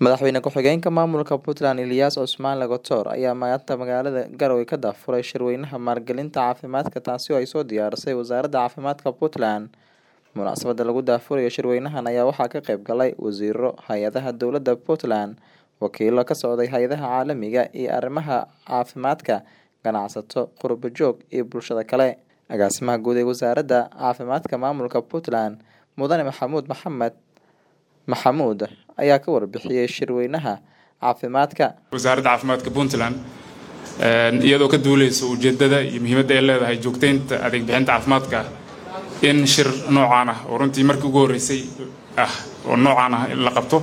Madaxweyne ku-xigeenka maamulka Puntland Ilyas Cusmaan Lagatoor ayaa maanta magaalada Garowe ka daahfuray shirweynaha maalgelinta caafimaadka taasi oo ay soo diyaarisay wasaaradda caafimaadka Puntland. Munaasabada lagu daahfurayo shirweynahan ayaa waxaa ka qayb galay wasiiro, hay-adaha dowladda Puntland, wakiilo ka socday hay'adaha caalamiga iyo arrimaha caafimaadka, ganacsato, qurbo joog iyo bulshada kale. Agaasimaha guud ee wasaaradda caafimaadka maamulka Puntland, Mudane Maxamuud Maxamed Maxamuud ayaa ka warbixiyay shirweynaha caafimaadka. wasaaradda caafimaadka puntland iyadoo ka duuleysa ujeedada iyo muhiimadda ay leedahay joogteynta adeeg bixinta caafimaadka in shir noocaan ah oo runtii markii ugu horreysay ah oo noocaan ah in la qabto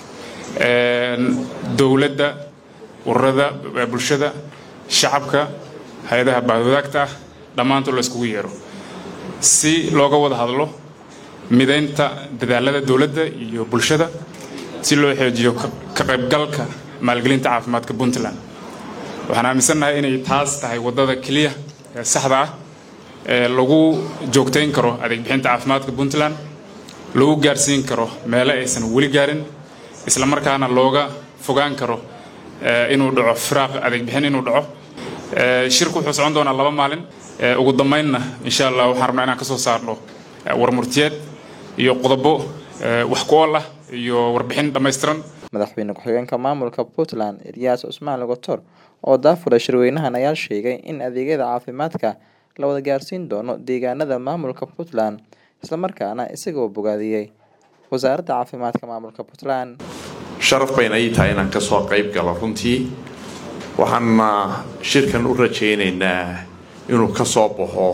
dowladda ururada bulshada shacabka hay-adaha baahwadaagta ah dhammaantood la iskugu yeero si looga wada hadlo mideynta dadaalada dowladda iyo bulshada si loo xoojiyo ka qaybgalka maalgelinta caafimaadka puntland waxaan aaminsannahay inay taas tahay waddada keliya ee saxda ah ee lagu joogtayn karo adeeg bixinta caafimaadka puntland lagu gaarsiin karo meelo aysan weli gaarin isla markaana looga fogaan karo inuu dhaco firaaq adeeg bixin inuu dhaco shirku wuxuu socon doonaa laba maalin ugu dambeynna insha allah waxaan rabnaa inaan ka soo saarno warmurtiyeed iyo qodobo wax ku ool ah iyo warbixin dhammaystiran Madaxweyne ku-xigeenka maamulka Puntland Ilyas Cusmaan Lagatoor oo daahfuray shirweynahan ayaa sheegay in adeegyada caafimaadka la wada gaarsiin doono deegaanada maamulka Puntland isla markaana isagoo bogaadiyey wasaaradda caafimaadka maamulka Puntland. sharaf bayna ii tahay inaan kasoo qayb galo runtii waxaana shirkan u rajaynaynaa inuu ka soo baxo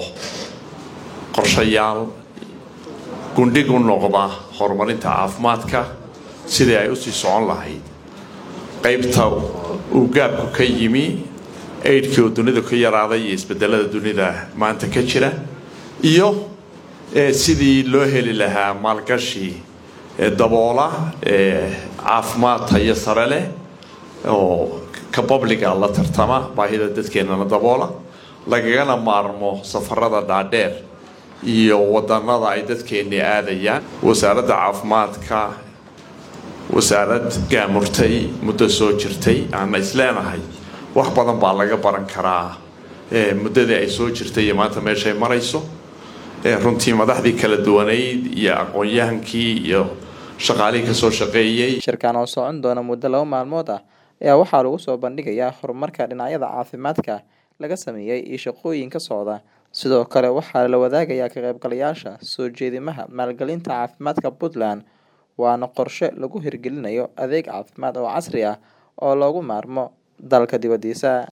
qorshayaal gundhig u noqda horumarinta caafimaadka sidii ay usii socon lahayd qaybta uu gaabku ka yimi aidhkii oo dunidu ka yaraaday iyo isbedelada dunida maanta ka jira iyo sidii loo heli lahaa maalgashi daboola caafimaad tayo sare leh oo ka babliga la tartama baahida dadkeennana daboola lagagana maarmo safarada dhaadheer iyo wadanada ay dadkeenni aadayaan wasaaradda caafimaadka wasaarad gaamurtay muddo soo jirtay aana isleenahay wax badan baa laga baran karaa muddadii ay soo jirtay iyo maanta meeshay marayso runtii madaxdii kala duwanayd iyo aqoon-yahankii iyo shaqaalihii kasoo shaqeeyey shirkan oo socon doona muddo laba maalmood ah ayaa waxaa lagu soo bandhigayaa horumarka dhinacyada caafimaadka laga sameeyey iyo shaqooyin ka socda sidoo kale waxaa la wadaagayaa ka qaybgalayaasha soo jeedimaha maalgelinta caafimaadka puntland waana qorshe lagu hirgelinayo adeeg caafimaad oo casri ah oo loogu maarmo dalka dibaddiisa